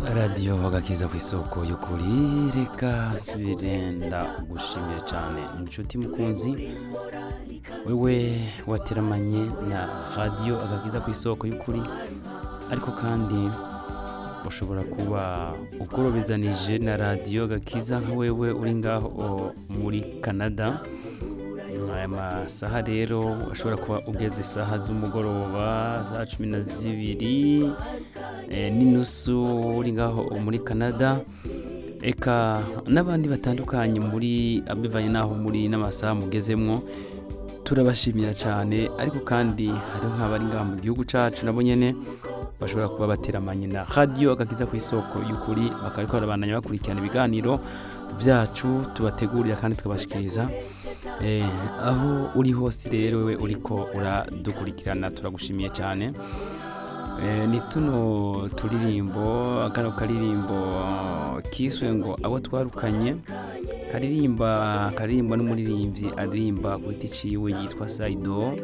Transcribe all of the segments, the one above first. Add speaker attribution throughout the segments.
Speaker 1: radiyo agakiza ku isoko y'ukuri reka birenda gushimira cyane inshuti mukunzi wewe wateramanye na radiyo agakiza ku isoko y'ukuri ariko kandi ushobora kuba ugorobezanije na radiyo gakiza nka wewe uri ngaho muri canada aya masaha rero ashobora kuba ugeze isaha z'umugoroba za cumi na zibiri eh, n'inusu uri ngaho muri canada eka n'abandi batandukanye muri abivanye n'aho muri n'amasaha mugezemwo turabashimira cyane ariko kandi hariho nk'abari ngaha mu gihugu cyacu nabo nyene bashobora kuba bateramanye na radiyo agakiza ku isoko y'ukuri bakariko barabandanya bakurikirana ibiganiro byacu tubategurira kandi tukabashikiriza Eh, aho uri hose rero wewe uriko uradukurikirana turagushimiye cyane Eh, ni tuno turirimbo kano karirimbo kiswe ngo abo twarukanye karirimba karirimba n'umuririmbyi aririmba ku giti ciwe yitwa Saido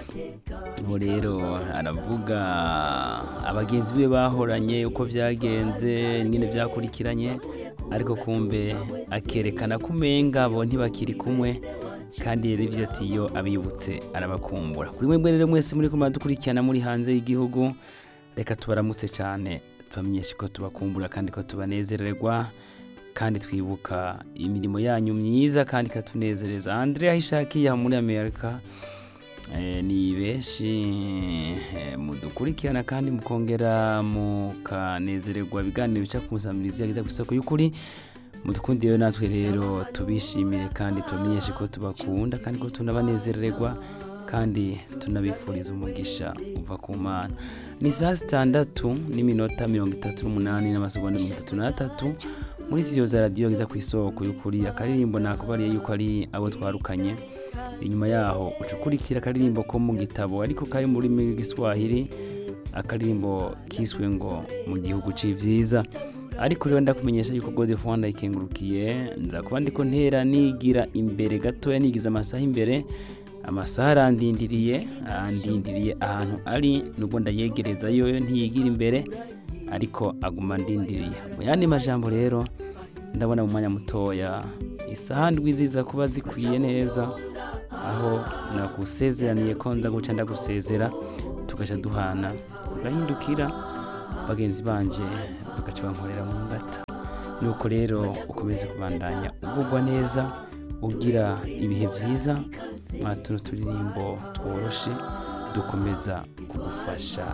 Speaker 1: ubu rero aravuga abagenzi be bahoranye uko byagenze nyine byakurikiranye ariko kumbe akerekana ko umenga bo ntibakiri kumwe kandi rero ibyo ati iyo abibutse arabakumbura kuri mwebwe rero mwese muri kumwe dukurikirana muri hanze y'igihugu reka tubaramutse cyane tubamenyeshe ko tubakumbura kandi ko tubanezererwa kandi twibuka imirimo yanyu myiza kandi ikatunezereza andrea ishakiye aha muri amerika Eh, ni benshi eh, mudukurikirana kandi mukongera mukanezererwa ibiganiro bica ku nsamirizi yagize ku isoko y'ukuri mudukundiye natwe rero tubishimire kandi tubamenyeshe ko tubakunda kandi ko tunabanezererwa kandi tunabifuriza umugisha uva ku mana ni saa sitandatu n'iminota mirongo itatu n'umunani n'amasegonda mirongo itatu n'atatu muri siyo za radiyo yagize ku isoko y'ukuri akaririmbo nakubariye yuko ari abo twarukanye inyuma yaho uca ukurikira akaririmbo ko mu gitabo ariko kari mu rurimi rw'igiswahili akaririmbo kiswe ngo mu gihugu c'ivyiza ariko rero ndakumenyesha yuko God of Rwanda ikengurukiye nza kuba ndiko ntera nigira imbere gatoya nigiza amasaha imbere amasaha arandindiriye arandindiriye ahantu ari nubwo ndayegereza yoyo ntiyigira imbere ariko aguma ndindiriye mu yandi majambo rero ndabona mu mwanya mutoya isaha ndwi ziza kuba zikwiye neza aho nagusezeraniye ko nza guca ndagusezera tugaca duhana tugahindukira bagenzi banje bagaca bankorera mu ngata nuko rero ukomeze kubandanya ugubwa neza ugira ibihe byiza mwa tuno turirimbo tworoshe dukomeza kugufasha